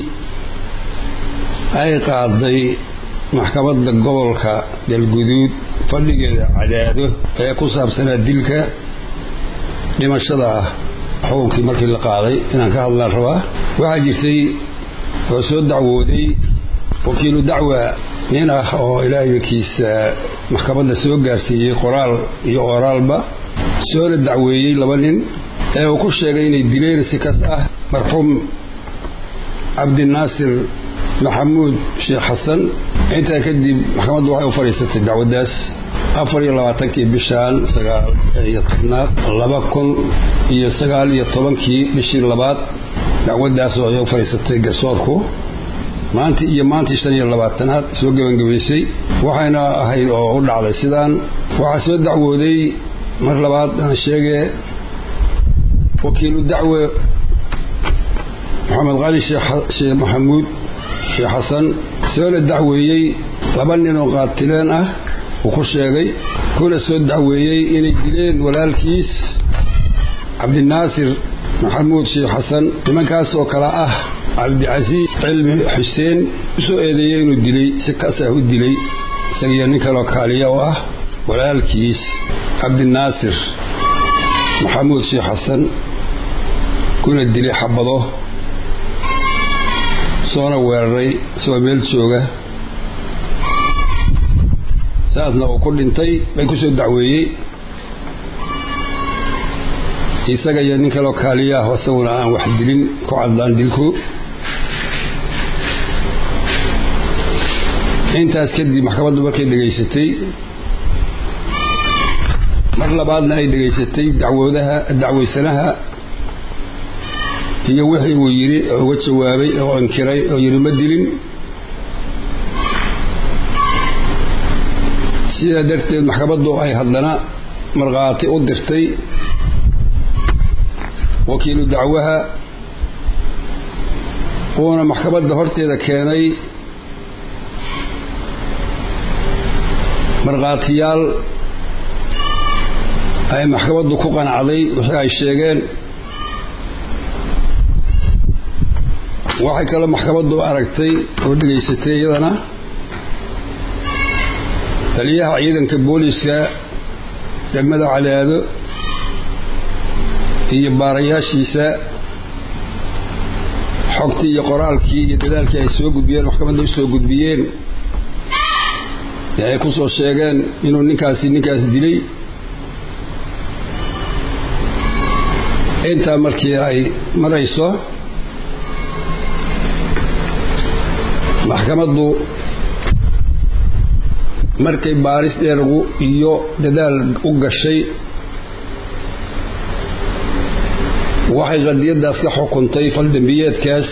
ay qaaday maxkamadda gobolka galguduud fadhigeeda cadaado ee ku saabsanaa dilka dhimashada ah xukunkii markii la qaaday inaan ka hadlaan rabaa waxaa jirtay oo soo dacwooday wakiilu dacwa nin ah oo ilaahikiisa maxkamadda soo gaarsiiyey qoraal iyo oraalba soona dacweeyey laba nin ee uu ku sheegay inay dileen si kas ah marxuum cabdinaasir maxamuud sheekh xasan intaa kadib maxkamaddu waxay u fadhiisatay dacwaddaas afar iyo labaatankii bishaan sagaal iyo tobnaad laba kun iyo sagaal iyo tobankii bishii labaad dacwaddaas oo ay u fadhiisatay garsoorku maanta iyo maantii shan iyo labaatanaad soo gebangebaysay waxayna ahayd oo u dhacday sidaan waxaa soo dacwooday mar labaad aan sheegee wakiilu dacwe maxamed qali sheekh maxamuud sheekh xasan soona dacweeyey laba nin oo qaatileen ah uu ku sheegay kuna soo dacweeyey inay dileen walaalkiis cabdinaasir maxamuud sheekh xasan nimankaas oo kale ah cabdicasiis cilmi xuseen usoo eedeeyey inuu dilay si kasah u dilay isagiyo nin kaloo kaaliya oo ah walaalkiis cabdinaasir maxamuud sheekh xasan kuna dilay xabado soona weeraray isagoo meel jooga saasna uu ku dhintay bay ku soo dacweeyey isaga iyo nin kaloo kaaliya ah isaguna aan wax dilin ku caddaan dilku intaas kadib maxkamaddu markay dhegaysatay mar labaadna ay dhegaysatay dacwoodaha dacwaysanaha iyo wixii uu yidhi oo uga jawaabay oo inkiray oo yidhi ma dilin sidaa darteed maxkamaddu ay haddana markhaati u dirtay wakiilu dacwaha uuna maxkamadda horteeda keenay markhaatiyaal ay maxkamaddu ku qanacday wixii ay sheegeen waxay kaloo maxkamaddu aragtay oo dhegaysatay iyadana taliyaha ciidanka booliiska degmada cadaado iyo baarayaashiisa xogtii iyo qoraalkii iyo dadaalkii ay soo gudbiyeen maxkamadda u soo gudbiyeen ee ay ku soo sheegeen inuu ninkaasi ninkaas dilay intaa markii ay marayso maxkamaddu markay baaris dheergu iyo dadaal u gashay waxay qadiyaddaas ka xukuntay faldambiyeedkaas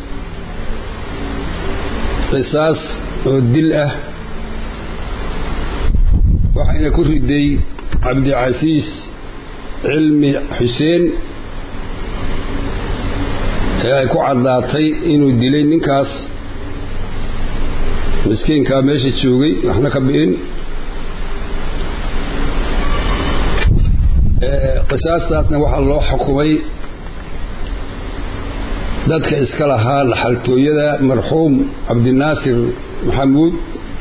qisaas oo dil ah waxayna ku riday cabdicasiis cilmi xuseen ee ay ku caddaatay inuu dilay ninkaas miskiinkaa meesha joogay waxna ka bi'in qisaastaasna waxaa loo xukumay dadka iska lahaa dhaxaltooyada marxuum cabdinaasir maxamuud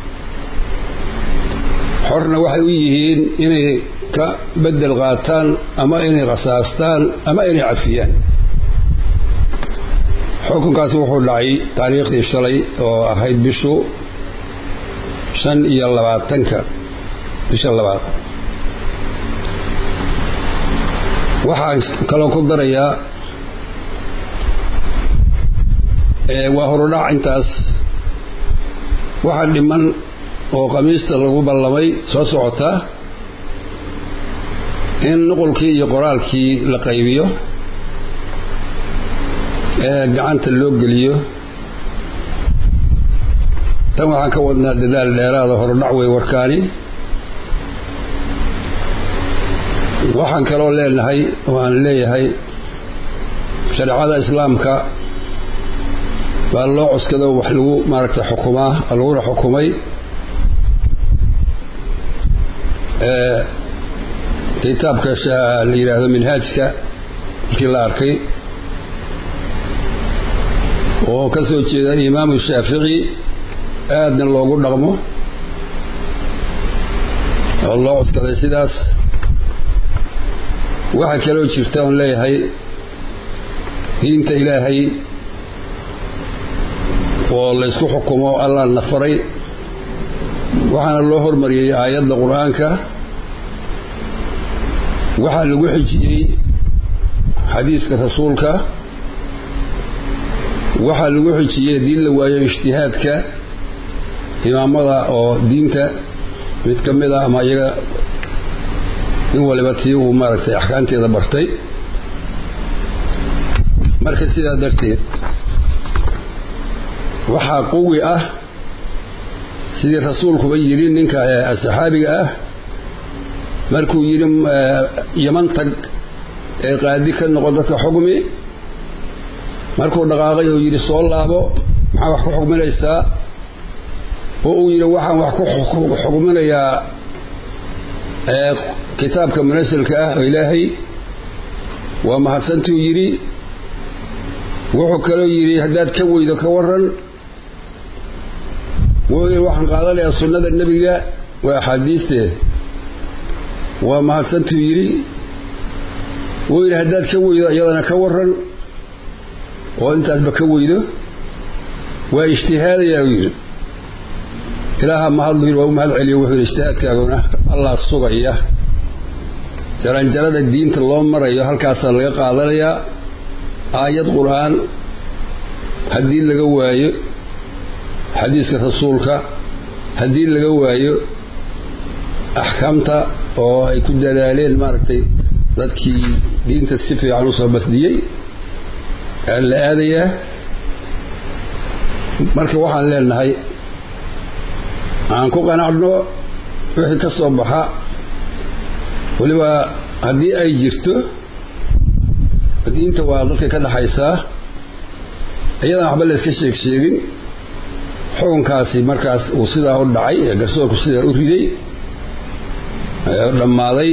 xorna waxay u yihiin inay ka bedel qaataan ama inay khasaastaan ama inay cafiyaan xukunkaasi wuxuu dhacay taariikhdii shalay oo ahayd bishu shan iyo labaatanka bisha labaad waxaan kaloo ku darayaa waa horudhac intaas waxaa dhiman oo khamiista lagu ballamay soo socota in nuqulkii iyo qoraalkii la qaybiyo ee gacanta loo geliyo tan waxaan ka wadnaa dadaal dheeraada horudhac wey warkaani waxaan kaloo leenahay oo aan leeyahay shareecada islaamka baa loo cuskado wax lagu maaragtay xukumaa laguna xukumay kitaabka la yidhaahdo minhaajka markii la arkay oo ka soo jeeda imaamu shaafici aadna loogu dhaqmo oo loo cuskaday sidaas waxaa kaloo jirta oon leeyahay diinta ilaahay oo laysku xukumo allah na faray waxaana loo hormariyey aayadda qur-aanka waxaa lagu xijiyey xadiiska rasuulka waxaa lagu xijiyey haddii la waayo ijtihaadka imaamada oo diinta mid ka mid a ama iyaga nin waliba tii uu maaragtay axkaamteeda bartay marka sidaa darteed waxaa quwi ah sidii rasuulkuba yidhi ninka saxaabiga ah markuu yidhi yaman tag ee qaadi ka noqo dadka xugmi markuu dhaqaaqay oo yidhi soo laabo maxaa wax ku xugminaysaa oo uu yidhi waxaan wax ku xugminayaa kitaabka munasilka ah oo ilaahay waa mahadsantuu yidhi wuxuu kaloo yidhi haddaad ka weydo ka waran wuu yidhi waxaan qaadanayaa sunnada nebiga waa axaadiistee waa mahadsantuu yidhi wuu yidhi haddaad ka weydo iyadana ka waran oo intaasba ka weydo waa ijtihaadayaa uu yidhi ilaaha mahadlu yidhi waa u mahad celiyo wuxuu yidhi ijtihaadkaaguna allah sugaya jaranjarada diinta loo marayo halkaasaa laga qaadanayaa aayad qur-aan haddii laga waayo xadiiska rasuulka haddii laga waayo axkaamta oo ay ku dadaaleen maaragtay dadkii diinta si fiican usoo basdiyey aa la aadayaa marka waxaan leenahay aan ku qanacno wixii ka soo baxa weliba haddii ay jirto diinta waa dadka ka dhaxaysaa iyadan waxba la iska sheeg sheegin xukunkaasi markaas uu sidaa u dhacay ee garsoorku sidaa u riday ee u dhammaaday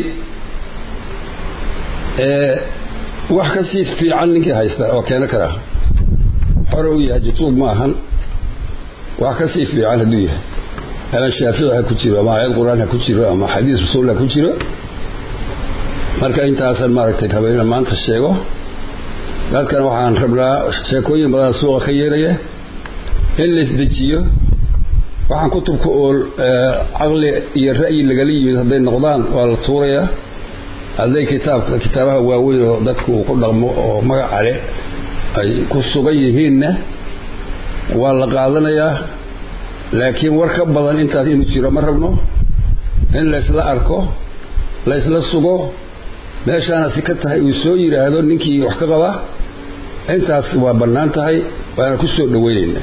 ee wax ka sii fiican ninkii haysta oo keeno kara xore u yahay jutuub ma ahan wax ka sii fiican hadduu yahay ama shaafici ha ku jiro ama aayad qur-aan ha ku jiro ama xadiis rasuul ha ku jiro marka intaasan maaragtay raba inaan maanta sheego dadkan waxaan rabnaa sheekooyin badan suuqa ka yeelaya in la isdejiyo waxaan kutubka oo caqli iyo ra'yi lagala yimid hadday noqdaan waa la tuurayaa hadday kitaabka kitaabaha waaweyn oo dadku uu ku dhaqmo oo magaca leh ay ku sugan yihiinna waa la qaadanayaa laakiin war ka badan intaas inuu jiro ma rabno in laysla arko laysla sugo meeshaana si ka tahay uu soo yidhaahdo ninkii wax ka qaba intaas waa bannaan tahay waana ku soo dhaweynaynaa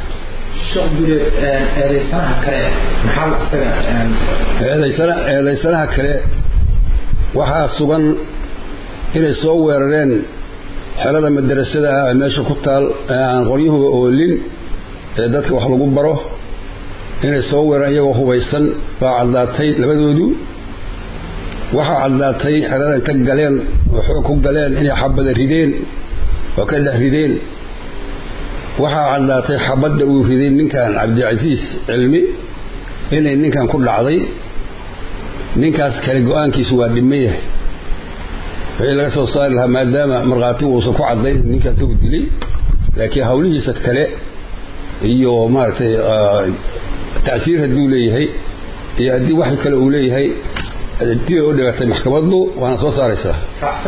eedaysanaha kale waxaa sugan inay soo weerareen xelada madarasada ah ee meesha ku taal ee aan qoryahuba oolin ee dadka wax lagu baro inay soo weerareen iyagoo hubaysan baa caddaatay labadoodu waxaa caddaatay xelada inta galeen oo xoog ku galeen inay xabada rideen oo ka dhex rideen waxaa caddaatay xabadda uu riday ninkan cabdicasiis cilmi inay ninkan ku dhacday ninkaas kale go-aankiisu waa dhiman yahay wixii laga soo saari lahaa maadaama markhaatigu uusan ku caddayn ninkaas uu dilay laakiin hawlihiisa kale iyo maaragtay tacsiir hadduu leeyahay iyo haddii wax kale uu leeyahay dibay u dhigatay maxkamaddu waana soo saaraysaa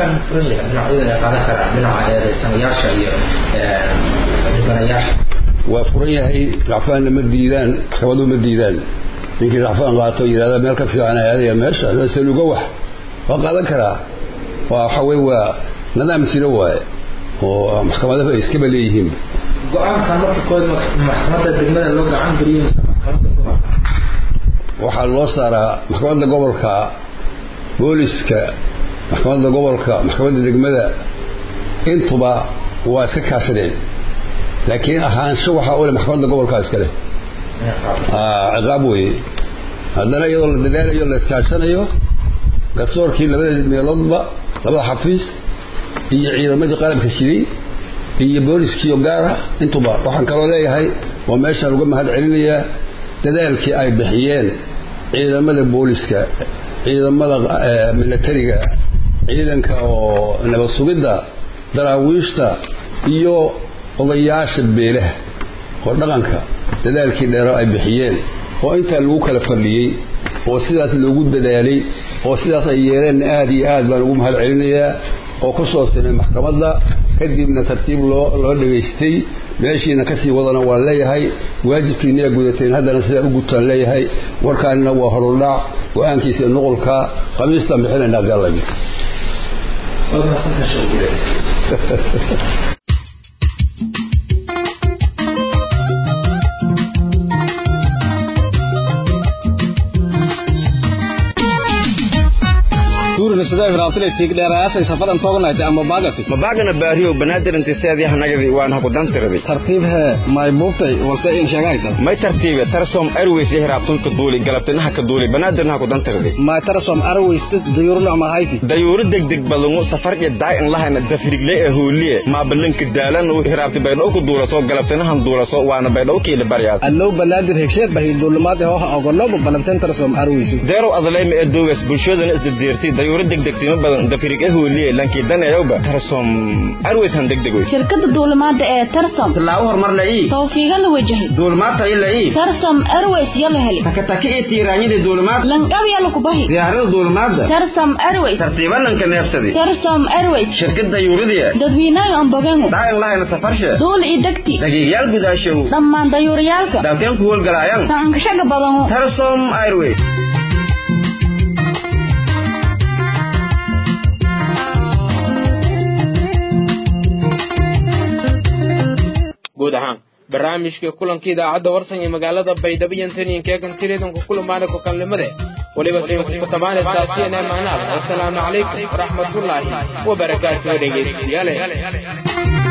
waa furan yahay racfaanna ma diidaan maxkamadu ma diidaan ninkii racfaan qaato yidhahda meel ka fiican aadaya meesha saluga wax waa qaadan karaa waa waxa wey waa nidaam jiro waaye oo maxkamadahu ay iskaba leeyihiin go-aankan marka kood maxkamadda degmada loo gacan geliyo maxkamadda gobolka waxaa loo saaraa maxkamadda gobolka booliska maxkamadda gobolka maxkamadda degmada intuba waa iska kaashadeen laakiin ahaansho waxaa ule maxkamadda gobolka iskale ciqaab weye haddana iyadoo la dadaalayo la iskaashanayo garsoorkii labada meeloodba labada xafiis iyo ciidamadii qalabka shiday iyo booliskiio gaara intuba waxaan kaloo leeyahay waa meeshaan uga mahad celinayaa dadaalkii ay bixiyeen ciidamada booliska ciidamada milatariga ciidanka oo nabad sugidda daraawiishta iyo odayaasha beelaha oo dhaqanka dadaalkii dheero ay bixiyeen oo intaa lagu kala fadhiyey oo sidaas loogu dadaalay oo sidaas ay yeeleenna aad iyo aad baan ugu mahad celinayaa oo ku soo sinay maxkamadda kadibna tartiib loo loo dhegaystay meeshiina kasii wadana waan leeyahay waajibkiinaya gudateen haddana sidaa u gutaan leeyahay warkaanina waa horudhac go-aankiisa nuqulka khamiistaan bixinaynaa gaalami sidoo hiraabtile tiig dheerayaashay safadan toognayti ama baagati mabaagana baariyo banaadir intiseedii hanagadi waan haku dantiradi tartiib hee may buubtay walse in sheegayta may tartiibe tarsom airways iyo hiraabtun ka duuli galabtinaha ka duuli banaadirna haku dantiradi may tarsom airways dayuuru nocmahayti dayuuru degdeg badangu safar iyo daay in lahayna dafrigle ee hooliye maabalinka daalan hiraabti baydhow ku duulaso galabtinahan duulaso waana baydhow kiila baryaas allow banaadir hegsheed bahi duulimaad ee hoha ogonoba balabteen tarsom airways deerow adaleyma ee doogas bulshadana isdadeertay dayuuro degdegtimo badan dafrig ee hooliye lankii danayowba tarsom airways han degdegoy shirkada duulimaada ee tarsom tallaabo horumar la ii tawfiiga la wajahay duulimaad tayo la ii tarsom airways ya la heli takataki iyo tiiraanyadii duulimaad lanqab ya laku bahi diyaarada duulimaadda tarsom airways tartiiba lanka neefsadi tarsom airways shirkad dayuuradii dadweynaha ambogengu daain lahayna safarshe duul i degti dhagiigyaal gudaashow dhammaan dayuuriyaalka dalkeen ku howlgalaayan tankashaga badanu tarsom airways guud ahaan barnaamijka kulanka idaacadda warsan ee magaalada baydhabo iyo intaniinkeegan tireedanku kulamaana ku kalnimade weliba sinkutamaanaysaasiina maanaada wasalaamu calaykum waraxmatullaahi wabarakaatuhu dhegeystayaale